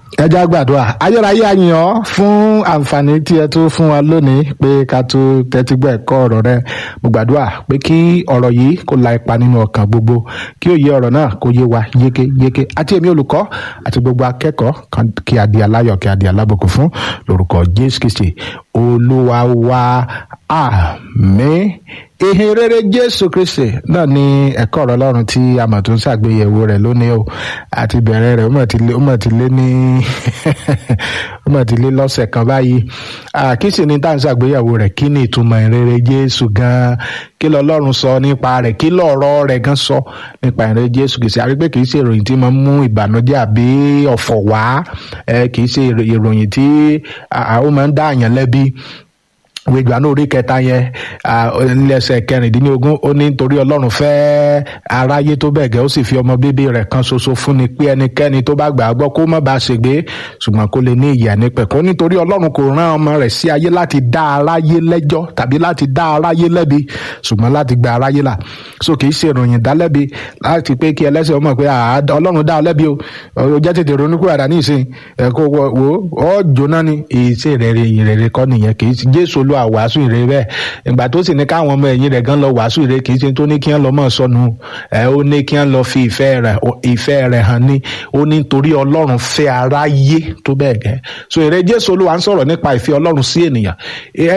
ẹ já gbàdúrà ayérayé àyàn fún àǹfààní tí ẹ tún fún wa lónìí pé ká tó tẹ́tí gbọ́ ẹ̀kọ́ ọ̀rọ̀ rẹ mo gbàdúrà pé kí ọ̀rọ̀ yìí kó la ipa nínú ọkàn gbogbo kí òye ọ̀rọ̀ náà kó yé wa yékéyéké àti èmi olùkọ́ àti gbogbo akẹ́kọ̀ọ́ kan kí a di aláyọ̀ kí a di alábòkú fún lórúkọ Jésù Kristi olúwa wa àmín ìhìn rere jésù kristi náà ni ẹ̀kọ́ ọ̀rọ̀ ọlọ́run tí a mọ̀ tó ń ṣàgbéyẹ̀wò rẹ̀ lónìí o àti bẹ̀rẹ̀ rẹ̀ ó mọ̀ ti lé ó mọ̀ ti lé ní ó mọ̀ ti lé lọ́sẹ̀ kan báyìí kí sì ni tá à ń ṣàgbéyẹ̀wò rẹ̀ kí ni ìtumọ̀ ìrere jésù gan-an kí lọ́lọ́run sọ nípa rẹ̀ kí lọ́rọ̀ rẹ̀ gan sọ nípa ìrere jésù kìí ṣe àrí pé kìí ṣe ìròyìn tí máa ń mú ìbànújẹ́ àbí ọ̀fọ̀ wá kìí ṣe ìròyìn tí ó máa ń dá àyàn lẹ́bi wíjọ náà orí kẹta yẹn nílẹsẹ kẹrìndínlógún ó ní nítorí Ọlọ́run fẹ́ aráyé tó bẹ́ẹ̀ gẹ́ ó sì fi ọmọ bíbí rẹ̀ kan ṣoṣo fún ni pé ẹnikẹ́ni tó bá gbà á gbọ́ kó má bàa ṣègbé ṣùgbọ́n kó lè ní ìyà nípẹ̀kún nítorí Ọlọ́run kò rán ọmọ rẹ̀ sí ayé láti dá aráyé lẹ́jọ́ tàbí láti dá aráyé lẹ́bi ṣùgbọ́n láti gba aráyé là so kì í ṣe ìròyìn dálẹ́bi láti pé kí ẹlẹ́sẹ̀ ọmọ pé Ọlọ́run dá ọ lẹ́bi o ó jẹ́ tètè ronú kúrò àdá ní ìsìn ẹ̀kọ́ wo ọ́ jóná ni ìṣe ìrẹ̀rẹ̀ ìrẹ̀rẹ̀ kọ́ nìyẹn kì í ṣe Jésù olú olúwa wàásù ìre bẹ́ẹ̀ ìgbà tó sì ní káwọn ọmọ ẹ̀yìn rẹ̀ gan lọ wàásù ìre kì í ṣe tó ní kí wọ́n lọ mọ̀ sọnù ẹ̀ ó ní kí wọ́n lọ fi ìfẹ́ rẹ̀ ìfẹ́ rẹ̀ hàn ní ó ní torí ọlọ́run fẹ́ aráyé tó bẹ́ẹ̀ gẹ́ so ìre jésù olúwa ń sọ̀rọ̀ nípa ìfẹ́ ọlọ́run sí ènìyàn